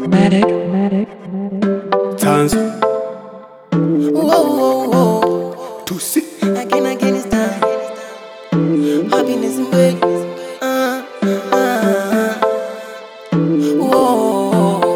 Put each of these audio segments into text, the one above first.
Matic, Matic, Tanzu Whoa, whoa, whoa. Tusi Again, again, it's time. Happiness in way. Uh, uh, whoa,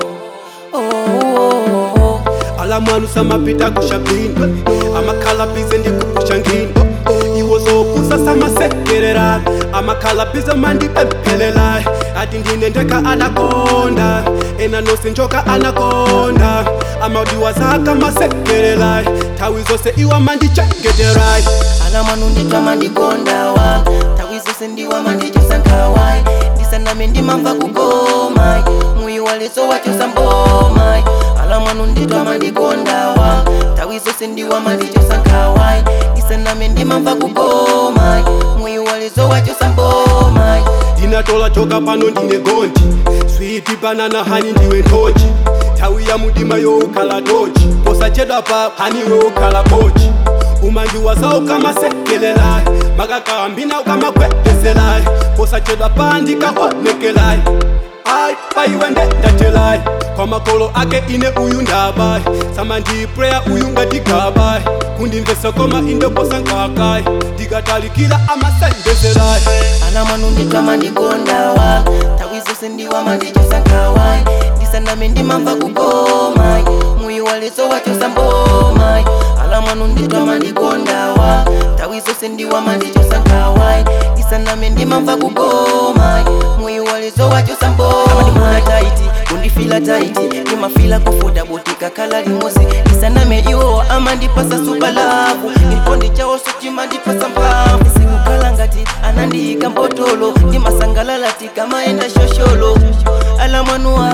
oh, alamwanu samapita kushapini amakhalabhize ndikukushangini iwo zokusa samasekerera amakhalabhize mandipemphelela ati ndine ndeka anakonda ena nonse njoka anakonda amaudiwa zaka masekerera nthawi zonse iwa mandichengetera ala mwanu nditwa mandikondawa nthawi zonse ndiwa mandichosankhawa ndisaname ndimamva kukoma muyi waleso wachosa mboma ala mwanu nditwa mandikondawa nthawi zonse ndiwa mandichosankhawa ndisaname ndimamva kukoma muyi waleso wachosa mboma ndinatola choka pano ndine gonji switi banana hani ndiwe ntochi nthawi ya mudima youkhala tochi posachedwa pa hani woukhala bochi umandiwaza ukamasekelelayi makakambina ukamagwedezelayi posachedwa pa ndikaonekelayi ayi paiwe ndendatelayi kwa makolo ake ine uyu ndabayi samandipreya uyu ngatigabayi kundimvesa koma inde posankakayi ndikatalikira amasendezelayi ala mwanu nditwa mandikondawa nthawi zonse ndiwa mandichosankhawa ndisaname ndimamva kukoma muyi waleso wachosa mboma ala mwanu nditwa mandikondawa nthawi zonse ndiwa mandichosankhawa ndisaname ndimamva kukoma muyi waleso wachosa mboma ndimuna taiti kundifila taiti ndimafila kufuda botika kala limosi ndisaname iwo amandipasa supalavu nilipondi chawo sochimandipasa mphamvu sikukhala ngati anandiyika mbotolo ndimasangalalati kamaenda shosholo ala mwanuwa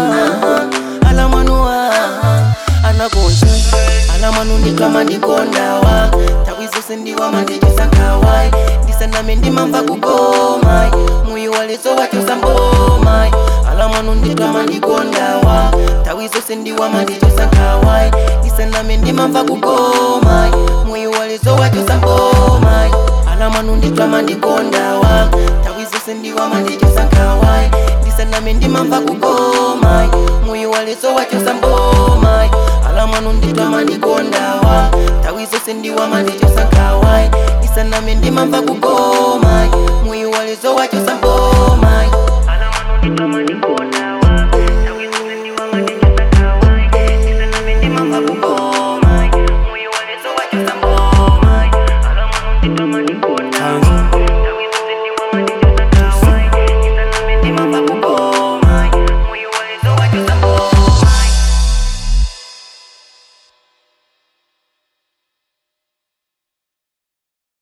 ala mwanuwa anakonja ala mwanu nditwa mandikondawa nthawi zonse ndiwa mandichosankhawa ndisaname ndimamva kukoma muyi waleso wachosa mboma ala mwanu nditwa mandikondawa nthawi zonse ndiwa mandichosankhawa ndisaname ndimamva kukoma muyi waleso wachosa mboma ala mwanu nditwa mandikondawa nthawi zonse ndiwa mandichosankhawa ndisaname ndimamva kukoma muyi waleso wachosa mboma ala mwanu nditwa mandikondawa nthawi zonse ndiwa mandichosankhawa ndisaname ndimamva kukoma muyi waleso wachosa mboma ala mwanu nditwa mandikondawa